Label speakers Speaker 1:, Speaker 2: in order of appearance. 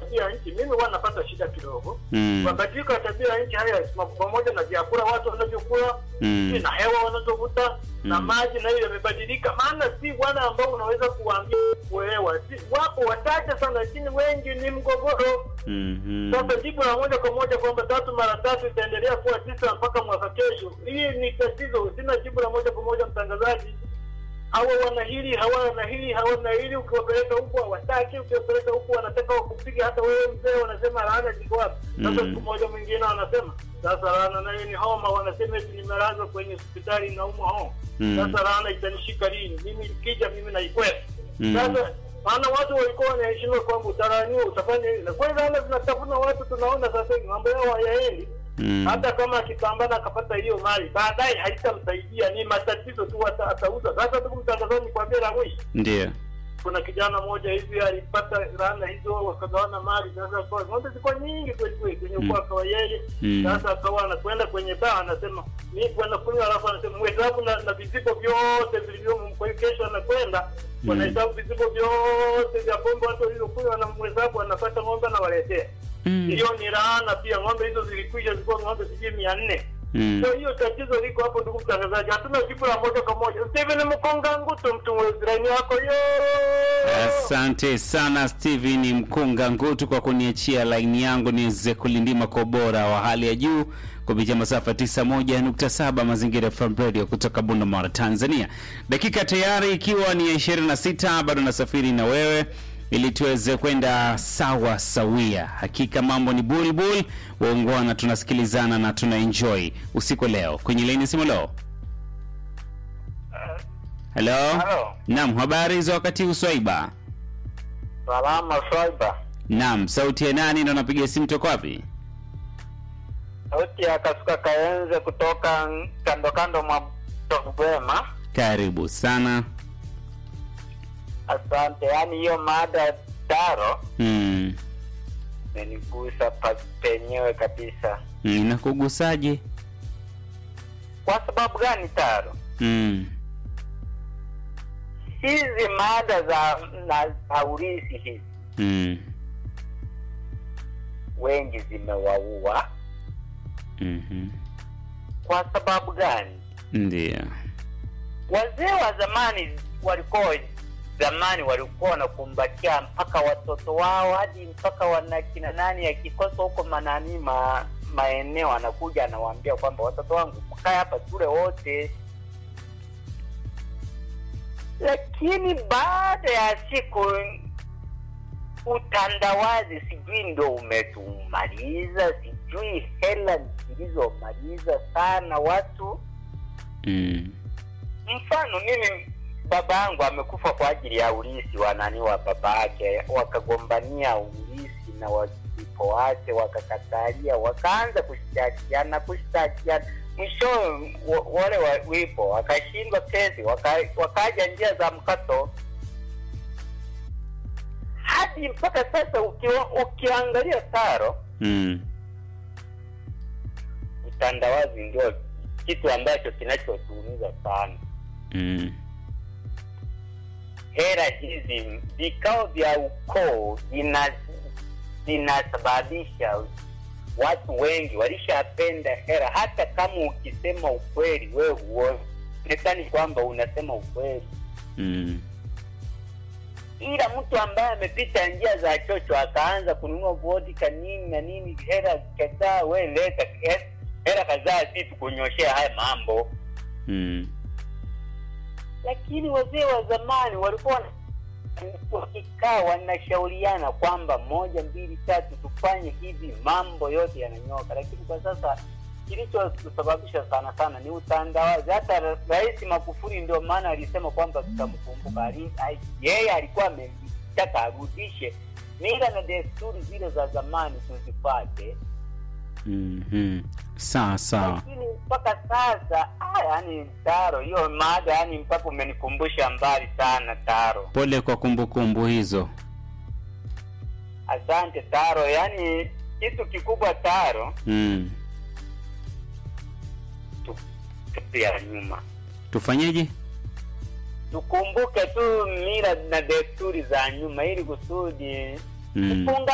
Speaker 1: tabia ya nchi, mimi huwa napata shida kidogo.
Speaker 2: Mm.
Speaker 1: Mabadiliko ya tabia ya nchi haya ma- pamoja na vyakula watu wanavyokula
Speaker 2: Mm.
Speaker 1: na hewa wanazovuta na
Speaker 2: Mm.
Speaker 1: maji nayo yamebadilika, maana si wale ambao unaweza kuwaambia kuelewa, si wapo wachache sana, lakini wengi ni mgogoro.
Speaker 2: Mhm.
Speaker 1: Sasa jibu la moja kwa moja kwamba tatu mara tatu itaendelea kuwa tisa mpaka mwaka kesho, hii ni tatizo. Sina jibu la moja kwa moja, mtangazaji. Hawa wana hili, hawa wana hili, hawana hili. Ukiwapeleka huku hawataki, ukiwapeleka huku wanataka wakupiga. Hata wewe mzee, wanasema laana ziko wapi? Sasa
Speaker 2: Mm.
Speaker 1: siku moja mwingine wanasema sasa laana nayo ni homa, wanasema eti nimelazwa kwenye hospitali naumwa homa.
Speaker 2: Mm.
Speaker 1: Sasa laana itanishika lini? Mimi ikija, mimi naikwenda
Speaker 2: Mm.
Speaker 1: sasa maana watu walikuwa wanaheshimiwa kwamba utaraniwa utafanya hivi, na kweli laana zinatafuna watu. Tunaona sasa hivi mambo yao hayaendi.
Speaker 2: Mm.
Speaker 1: Hata kama akipambana akapata hiyo mali, baadaye haitamsaidia, ni matatizo tu, ata- atauza. Sasa ndugu mtangazaji, nikwambie la mwisho,
Speaker 2: Ndio.
Speaker 1: kuna kijana mmoja hivi alipata laana hizo, wakagawana mali. Sasa kwa ng'ombe zilikuwa nyingi kweli kweli kwenye
Speaker 2: Mm.
Speaker 1: ukoo wa yeye.
Speaker 2: Mm.
Speaker 1: Sasa akawa anakwenda kwenye baa, anasema mimi kwenda kunywa, alafu anasema mhesabu na, na vizibo vyote vilivyomo. Kwa hiyo kesho anakwenda
Speaker 2: Mm.
Speaker 1: wanahesabu vizibo vyote vya pombe watu walivyokunywa, anamhesabu, anapata ng'ombe anawaletea.
Speaker 2: Mm.
Speaker 1: Hiyo ni laana pia. Ng'ombe hizo zilikwisha, zilikuwa ng'ombe sijui mia nne.
Speaker 2: Mm.
Speaker 1: Kwa hiyo tatizo liko hapo, ndugu mtangazaji, hatuna jibu la moja kwa moja. Steven Mkonga Nguto, mtu mwezirani wako yo.
Speaker 2: Asante sana Steven Mkunga Ngutu kwa kuniachia laini yangu niweze kulindima kwa ubora wa hali ya juu kupitia masafa 91.7 Mazingira FM Radio kutoka Bunda Mara, Tanzania. Dakika tayari ikiwa ni ya 26, bado nasafiri na wewe ili tuweze kwenda sawa sawia. Hakika mambo ni bulbul, waungwana, tunasikilizana na tuna enjoy usiku wa leo. Kwenye laini simu leo. Hello.
Speaker 3: Halo.
Speaker 2: Naam, habari za wakati huu Swaiba?
Speaker 3: Salama Swaiba.
Speaker 2: Naam, sauti ya nani ndo napiga simu toka wapi?
Speaker 3: Sauti ya Kasuka Kaenze kutoka kando kando mwa Bwema.
Speaker 2: Karibu sana.
Speaker 3: Asante. Yaani hiyo mada taro
Speaker 2: Mm.
Speaker 3: imenigusa pa- penyewe kabisa.
Speaker 2: Mm, Inakugusaje?
Speaker 3: Kwa sababu gani taro?
Speaker 2: Mm.
Speaker 3: Hizi mada za na za urithi hizi
Speaker 2: Mm.
Speaker 3: wengi zimewaua.
Speaker 2: Mhm.
Speaker 3: Kwa sababu gani?
Speaker 2: Ndio.
Speaker 3: Wazee wa zamani walikuwa zamani walikuwa wanakumbatia mpaka watoto wao hadi mpaka wana kina nani akikosa huko manani ma, maeneo anakuja anawaambia kwamba watoto wangu mkae hapa tule wote lakini baada ya siku utandawazi sijui ndo umetumaliza sijui hela zilizomaliza sana watu
Speaker 2: Mm.
Speaker 3: mfano mimi baba yangu amekufa kwa ajili ya ulisi wa nani wa baba yake wakagombania ulisi na walipo wake wakakatalia wakaanza kushtakiana kushtakiana mwisho wale wa- wipo wakashindwa kesi waka, wakaja njia za mkato hadi mpaka sasa ukiwa, ukiangalia taro
Speaker 2: Mm.
Speaker 3: utandawazi ndio kitu ambacho kinachotuumiza sana
Speaker 2: Mm.
Speaker 3: hera hizi vikao vya ukoo vina vinasababisha watu wengi walishapenda hera hata kama ukisema ukweli wewe huonekani kwamba unasema ukweli
Speaker 2: Mm.
Speaker 3: ila mtu ambaye amepita njia za chocho akaanza kununua vodka nini na nini hera kadhaa we leta he- hera kadhaa si tukunyoshea haya mambo
Speaker 2: Mm.
Speaker 3: lakini wazee wa zamani walikuwa wana- wakikaa wanashauriana kwamba moja mbili tatu tufanye hivi mambo yote yananyoka lakini kwa sasa kilichosababisha sana sana ni utandawazi hata ra- rais magufuli ndio maana alisema kwamba tutamkumbuka Ali- ai- yeye alikuwa ametaka arudishe mila na desturi zile za zamani tuzifate
Speaker 2: Mhm. Sawa sawa.
Speaker 3: lakini mpaka sasa ah, yani taro hiyo mada yani mpaka umenikumbusha mbali sana taro
Speaker 2: Pole kwa kumbukumbu hizo.
Speaker 3: asante taro yani kitu kikubwa taro
Speaker 2: Mm.
Speaker 3: tu- tu ya nyuma
Speaker 2: Tufanyeje?
Speaker 3: tukumbuke tu mila na desturi za nyuma ili kusudi
Speaker 2: Mm.
Speaker 3: kufunga